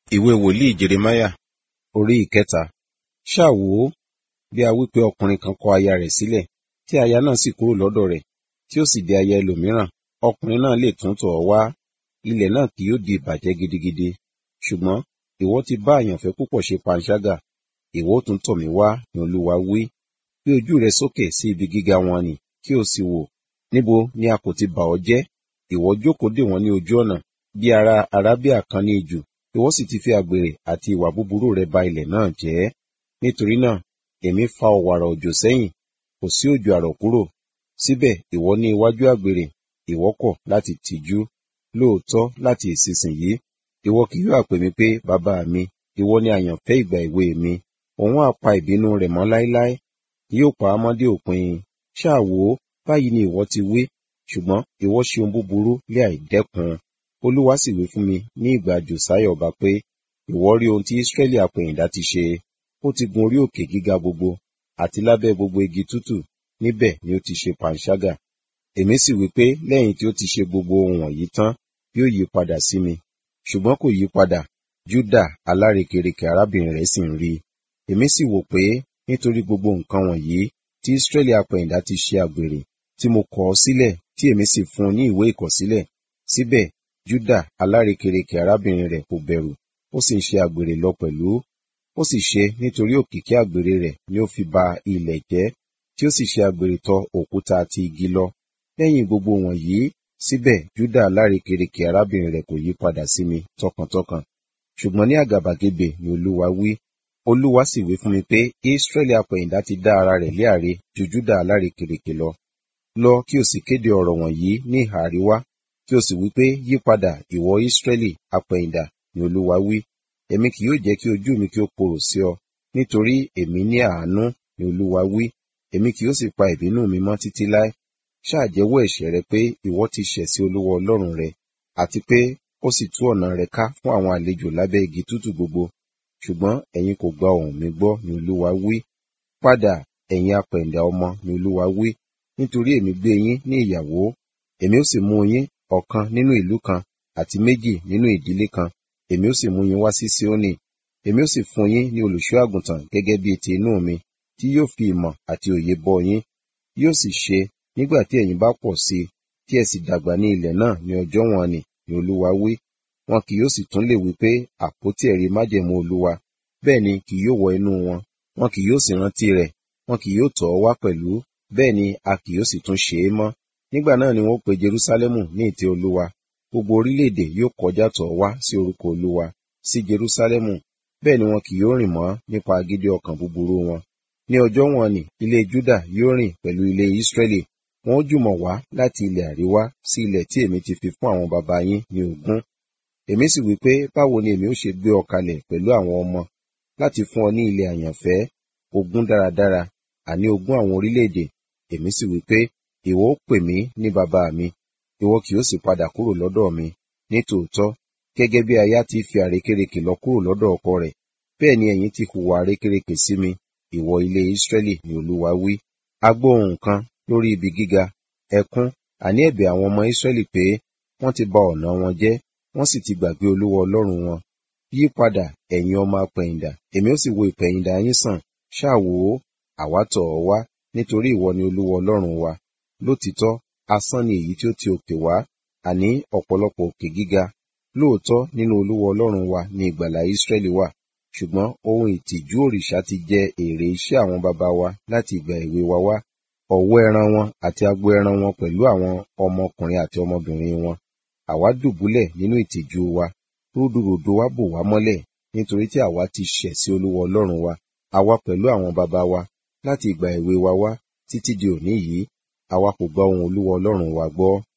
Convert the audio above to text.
ìwé wòlíì jeremáyà orí ìkẹta ṣáà wò ó bí a wí pé ọkùnrin kan kọ aya rẹ̀ sílẹ̀ tí aya náà sì kúrò lọ́dọ̀ rẹ̀ tí ó sì di aya ẹlòmíràn ọkùnrin náà lè tún tọ̀ ọ́ wá ilẹ̀ náà kì yóò di ìbàjẹ́ gidigidi ṣùgbọ́n ìwọ ti bá àyànfẹ́ púpọ̀ ṣe panṣágà ìwọ ó tún tọ̀ mí wá ni olúwa wí gbé ojú rẹ sókè sí ibi gíga wọn nì kí o sì wò níbo ni a kò ti bà ọ́ jẹ́ ìwọ jókòó dè wọ́n ní ojú ọ̀nà bí ará arábíà kan ní ijù ìwọ sì ti fi àgbèrè àti ìwà búburú rẹ ba ilẹ̀ náà jẹ́ nítorí náà èmi fa ọ̀wàrà òjò sẹ́yìn kò sí òjò àrọ̀ kúrò síbẹ̀ ìwọ ní iwájú àgbèrè ìwọ kọ̀ láti tìjú lóòótọ́ láti ìsinsìnyí ìwọ kì yóò pè mí pé bàbá mi ìwọ ni àyànfẹ́ ìgbà èwe mi òun á pa ìbínú rẹ̀ mọ́ láéláé yóò pa á mọ́ dé òpin ṣáà wò ó báyìí ni ìwọ ti wí ṣùgbọ́n ìwọ ṣe ohun búburú lé àìdẹ́kun olúwa sì wí fún mi ní ìgbà jòsáyà ọba pé ìwọ rí ohun tí ísírẹ́lì àpẹ̀yìndà ti ṣe ó ti gun orí òkè gíga gbogbo àti lábẹ́ gbogbo igi tútù níbẹ̀ ni ó ti ṣe panṣágà èmi sì wí pé lẹ́yìn tí ó ti ṣe gbogbo ohun wọ̀nyí tán yóò yí padà sí mi ṣùgbọ́n kò yí padà júdà alárekereke arábìnrin rẹ̀ sì ń rí i èmi sì wò pé nítorí gbogbo nǹkan wọ̀nyí tí ísírẹ́lì àpẹ̀yìndà ti ṣe àgbèrè tí mo kọ̀ ọ́ sílẹ̀ tí èmi sì fún un ní ìwé ìkọ̀sílẹ̀ síbẹ̀ júdà alárekereke arábìnrin rẹ̀ kò bẹ̀rù ó sì ń ṣe àgbèrè lọ pẹ̀lú ó sì ṣe nítorí òkìkí àgbèrè rẹ̀ ni ó fi ba ilẹ̀ jẹ́ tí ó sì ṣe àgbèrè tọ òkúta àti igi lọ lẹ́yìn gbogbo wọ̀nyí síbẹ̀ júdà alárekereke arábìnrin rẹ̀ kò yí padà sí mi tọkàntọkàn ṣùgbọ́n ní àgàbàgebè ni olúwa wí olúwa sì wí fún mi pé israẹli apẹ̀yìndà ti dá ara rẹ̀ lé àre ju júdà alárekereke lọ lọ kí o sì kéde ọ̀rọ̀ wọ̀nyí ní ìhà àríwá kí o sì wí pé yí padà ìwọ israẹli apẹ̀yìndà ni olúwa wí èmi kì yóò jẹ́ kí ojú mi kí ó korò sí ọ nítorí èmi ní àánú ni olúwa wí èmi kì yóò sì pa ìbínú mi mọ́ títí láé ṣáà jẹ́wọ́ ẹ̀ṣẹ̀ rẹ pé ìwọ ti ṣẹ̀ sí olúwa ọlọ́run rẹ àti pé ó sì tú ọ̀nà rẹ ká fún àwọn àlejò lábẹ́ igi tútù gbogbo ṣùgbọ́n ẹ̀yin kò gba ohùn mi gbọ́ ni olúwa wí padà ẹ̀yin apẹ̀ǹdà ọmọ ni olúwa wí nítorí èmi gbé yín ní ìyàwó èmi ó sì mú yín ọ̀kan nínú ìlú kan àti méjì nínú ìdílé kan èmi ó sì mú yín wá sí Síónì èmi ó sì fún yín ní olùṣọ́ àgùntàn gẹ́gẹ́ bí ti inú mi tí yóò fi ìmọ̀ àti òye bọ́ yín yóò sì ṣe nígbà tí ẹ̀yin bá pọ̀ sí i tí ẹ sì dàgbà ní ilẹ̀ náà ní ọjọ́ wọn ni ni olúwa wí wọn kì yóò sì tún lè wí pé àpótí ẹ̀rí májẹ̀mú olúwa bẹ́ẹ̀ ni kì yóò wọ inú wọn wọn kì yóò sì rántí rẹ̀ wọn kì yóò tọ̀ ọ́ wá pẹ̀lú bẹ́ẹ̀ ni a kì yóò sì tún ṣe é mọ́ nígbà náà ni wọn ó pe Jerúsálẹ́mù ní ìtẹ́ olúwa gbogbo orílẹ̀-èdè yóò kọjá tọ̀ wá sí orúkọ olúwa sí Jerúsálẹ́mù bẹ́ẹ̀ ni wọn kì yóò rìn mọ́ nípa agídí ọkàn búburú wọn ní ọjọ́ wọn ni ilé Júdà yóò rìn pẹ̀lú ilé Ísírẹ́lì wọn ó jùmọ̀ wá láti ilẹ̀ àríwá sí ilẹ̀ tí èmi ti fi fún àwọn baba yín ní ogún èmi sì wí pé báwo ni èmi ó ṣe gbé ọ kalẹ̀ pẹ̀lú àwọn ọmọ láti fún ọ ní ilẹ̀ àyànfẹ́ ogún dáradára àní ogún àwọn orílẹ̀-èdè èmi sì wí pé ìwọ ó pè mí ní baba mi ìwọ kì yóò sì padà kúrò lọ́dọ̀ mi ní tòótọ́ gẹ́gẹ́ bí aya ti fi àrékérekè lọ kúrò lọ́dọ̀ ọkọ rẹ̀ bẹ́ẹ̀ ni ẹ̀yin ti hùwà àrékérekè sí mi ìwọ ilé Ísírẹ́lì ni Olúwa wí a gbọ́ ohùn kan lórí ibi gíga ẹkún àní ẹ̀bẹ̀ àwọn ọmọ Ísírẹ́lì pé wọ́n ti ba ọ̀nà wọn jẹ́ wọ́n sì ti gbàgbé Olúwa Ọlọ́run wọn yí padà ẹ̀yin ọmọ apẹ̀yìndà èmi ó sì wo ìpẹ̀yìndà yín sàn ṣáà wò ó àwa tọ̀ ọ́ wá nítorí ìwọ ni Olúwa Ọlọ́run wa lótìítọ́ asán ni èyí tí ó ti òkè wá àní ọ̀pọ̀lọpọ̀ òkè gíga lóòótọ́ nínú Olúwa Ọlọ́run wa ni ìgbàlà Ísírẹ́lì wà ṣùgbọ́n ohun ìtìjú òrìṣà ti jẹ èrè iṣẹ́ àwọn baba wa láti ìgbà èwe wa wá ọ̀wọ́ ẹran wọn àti agbo ẹran wọn pẹ̀lú àwọn ọmọkùnrin àti ọmọbìnrin wọn àwa dùbúlẹ̀ nínú ìtìjú wa rúdurùdu wa bò wá mọ́lẹ̀ nítorí tí àwa ti ṣẹ̀ sí Olúwa Ọlọ́run wa àwa pẹ̀lú àwọn baba wa láti ìgbà èwe wa wá títí di òní yìí àwa kò gba ohùn Olúwa Ọlọ́run wa gbọ́